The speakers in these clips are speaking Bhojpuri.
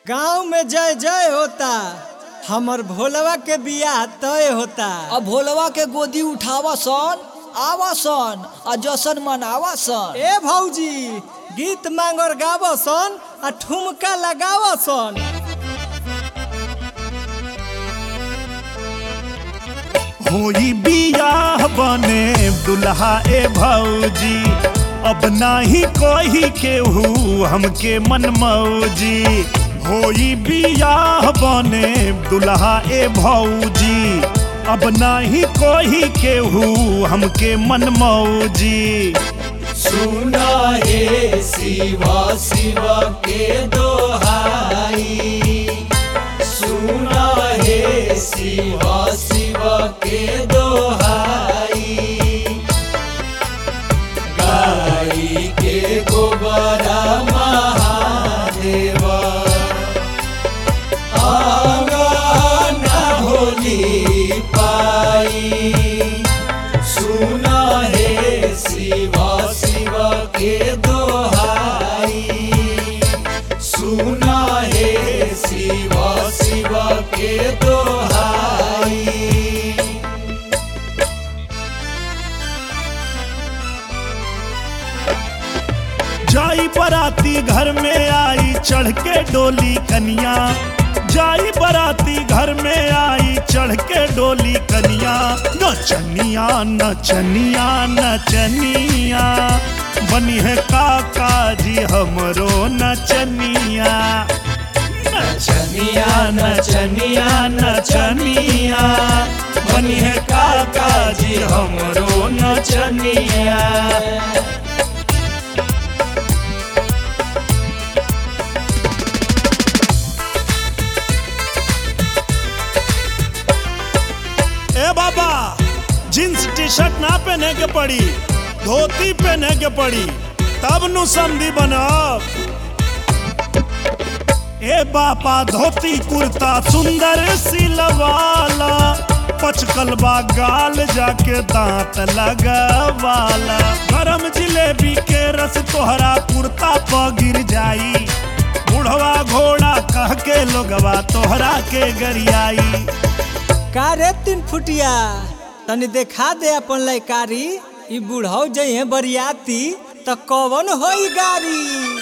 गांव में जय जय होता हमर भोलवा के बियाह तय होता अब भोलवा के गोदी उठावा सन आवा सन आ जशन मनावा सन ए भौजी गीत मांगर गाव सन आ ठुमका लगाव सन होई बियाह बने दुल्हा ए भौजी अब नाही कोई केहू हमके मन मौजी होई बियाह बने दुल्हा ए भौजी अब नाही कोई केहू हमके मन मौजी सुना हे शिवा शिवा के दोहाई सुना हे शिवा शिवा के दोहाई गाई के गोबरा महादेवा आंगना होली पाई सुना हे शिवा शिवा के दोहाई सुना हे शिवा शिवा के दोहाई जाई बराती घर में आई चढ़ के डोली कनिया जाई बराती घर में आई चढ़ के डोली कनिया नचनिया नचनिया नचनिया बनी है काका जी हमरो नचनिया नचनिया नचनिया नचनिया बनी है काका जी हमरो नचनिया ए बाबा जींस टी शर्ट ना पहने के पड़ी धोती पहने के पड़ी तब नु समधी बनब ए बापा धोती कुर्ता सुंदर सिलवाला पचकलबा गाल जाके दांत लगवाला गरम जिलेबी के रस तोहरा कुर्ता प गिर जाई बुढ़वा घोड़ा कह के लोगवा तोहरा के गरियाई का रे तीन फुटिया तनी देखा दे अपन लयकारी ई बुढ़ऊ जइहे बरियाती त कवन होई गारी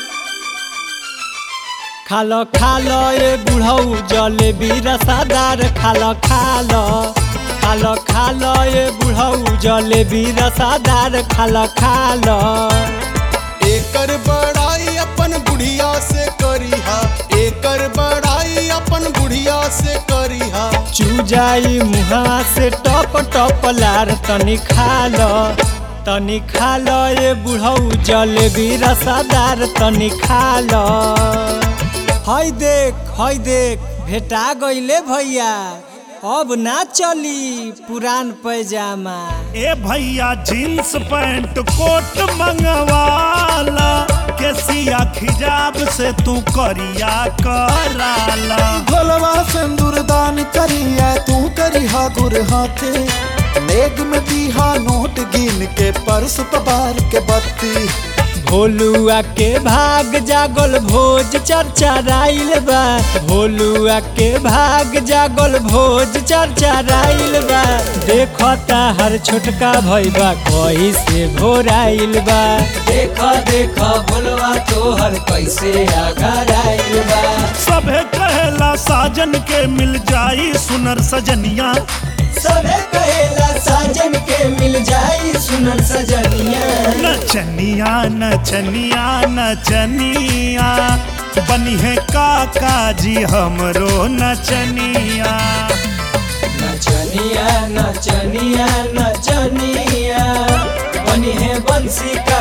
खालो खालो ए बुढ़ऊ जलेबी रसादार खालो खालो खालो खालो ए बुढ़ऊ जलेबी रसादार खालो खालो एकर बड़ाई अपन बुढ़िया से करीहा एकर बड़ाई अपन बुढ़िया से करीहा चूजाई मुहा से टप टप लार तनी खालो तनी खालो ए बुढ़ऊ जलेबी रसादार तनी खालो हई देख हई देख भेटा गईले भैया अब ना चली पुरान पैजामा ए भैया जींस पैंट कोट मंगवाला केसिया खिजाब से तू करिया कराला भोलवा सिंदूर दान करिया तू करिहा गुर हाथे नेग में दीहा नोट गिन के परस पबार के बत्ती भोलुआ के भाग जागल भोज चर्चा राइल बा भोलुआ के भाग जागल भोज चर्चा राइल बा देखता हर छोटका भैबा कही से भोराइल बा देख देख भोलुआ तोहर कैसे आगराइल बा सभे कहेला साजन के मिल जाई सुनर सजनिया सबे कहेला साजन के मिल जाई सुनर सजनिया नचनिया नचनिया नचनिया बनी है काका जी हमरो नचनिया नचनिया नचनिया नचनिया बनी है बंसी का